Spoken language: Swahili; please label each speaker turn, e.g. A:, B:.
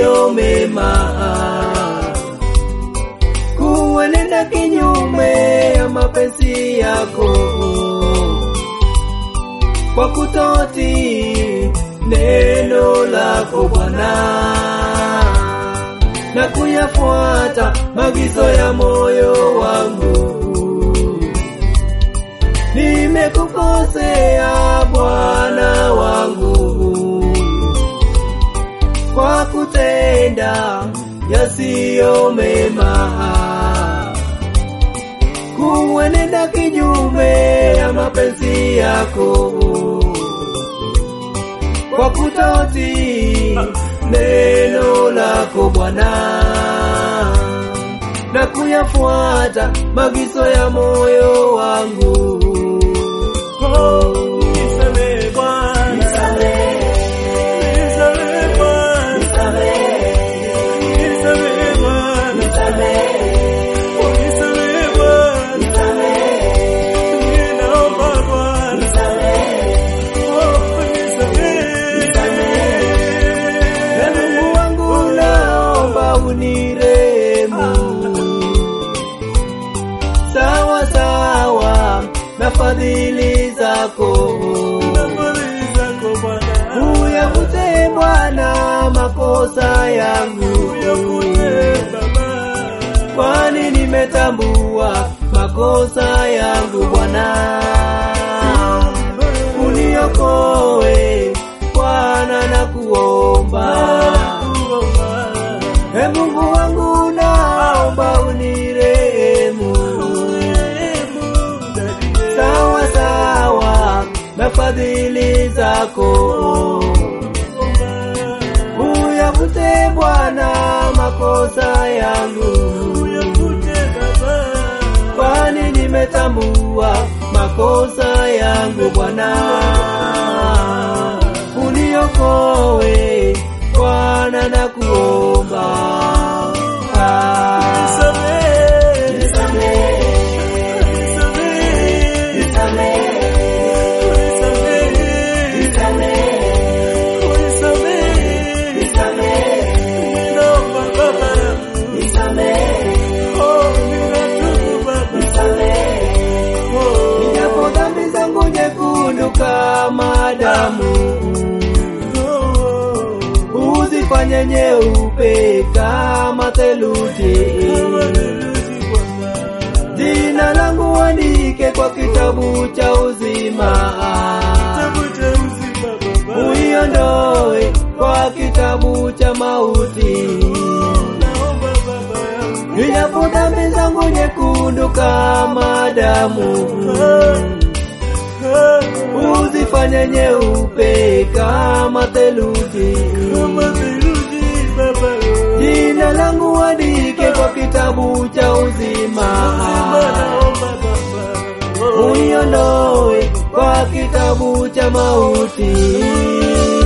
A: yasiyo mema, kuenenda kinyume ya mapenzi yako kwa kutoti neno lako Bwana na kuyafuata magizo ya moyo wangu. Nimekukosea Bwana wangu kwa kutenda yasiyo mema, kuenenda kinyume ya mapenzi yako kwa kutoti neno lako Bwana na kuyafuata magizo ya moyo wangu. Oh,
B: Nisamehe Bwana,
A: nisamehe,
B: nisamehe Bwana,
A: nisamehe,
B: nisamehe Bwana,
A: nisamehe,
B: oh, nisamehe Bwana,
A: nisamehe,
B: ninaomba Bwana,
A: nisamehe.
B: oh, nisamehe.
A: Na Mungu wangu naomba unirehemu sawa sawa na fadhili zako,
B: Fadhili zako Bwana,
A: uyavute Bwana makosa yangu,
B: uyakute Baba,
A: kwani nimetambua makosa yangu Bwana, uniokoe Bwana na kuomba E Mungu wangu naomba unirehemu sawa sawa na fadhili zako, uyavute Bwana makosa yangu, kwani nimetambua makosa yangu Bwana, uniokoe Bwana na kuomba Ah, nisamehe, nisamehe, nisamehe, nisamehe, nisamehe, nisamehe. Japo dhambi zangu nyekundu kama damu, uzifanye nyeupe kama theluji. Jina langu andike kwa kitabu cha uzima, uiondoe kwa kitabu cha mauti. Japo dhambi zangu nyekundu kama damu, uzifanye nyeupe kama theluji. Jina langu andike kwa kitabu cha uzima, uiondoe kwa kitabu cha mauti.